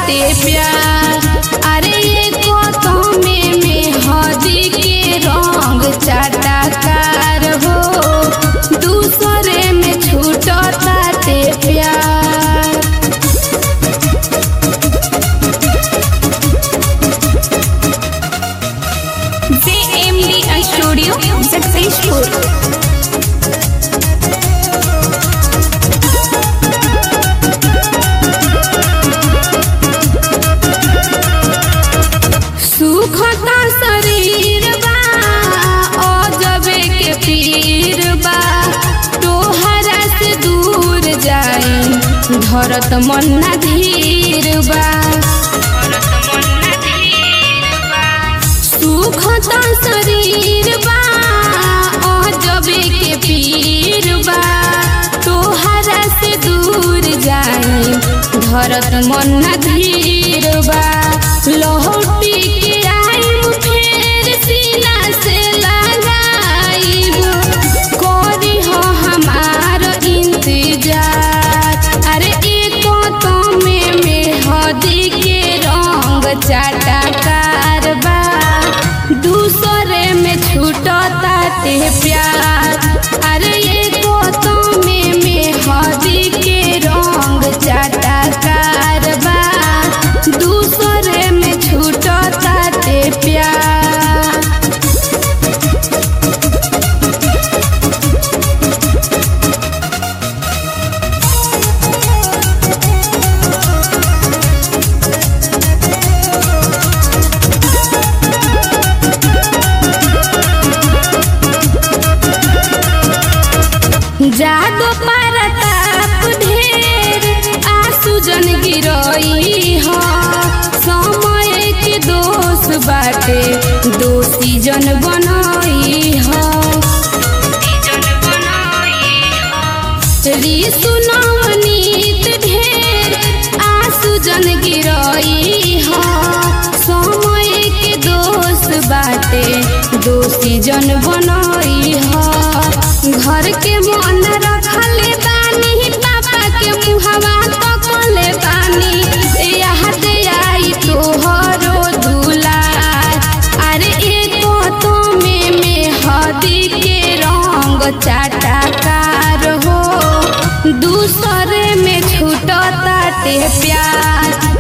ताते प्यार अरे ये को में में हदी के रंग चाटाकार हो दूसरे में छूट ताते प्यार JMD Studio successful. सुखता शरीर बा अजबे के पीर बा तोहरा से दूर जाए धरत मन ना धीर बा सुखता शरीर बा अजबे के पीर बा तोहरा से दूर जाए धरत मन ना धीर बा लहटी के आइब फेर सीना से लगाइब करी हो हमार इंतजार अरे एको तो में में हदी के रंग चाटाकार बा दूसरे में छूटता ते प्यार अरे एको तो में में हदी के रंग चाटाकार बा दूसरे में छूटता ते प्यार जादो परताप ढेर आंसू जन गिरई हो समय के दोष बाटे दोषी जन बनई हो ऋषु नवनीत ढेर आंसू जन गिरई हो समय के दोष बाटे दोषी जन बनई हो घर के मन रखले बानी पापा के मुहवा तकले बानी याद आई तोहरो दुलार अरे एको तो में में हदी के रंग चाटाकार हो दूसरे में छूटता ते प्यार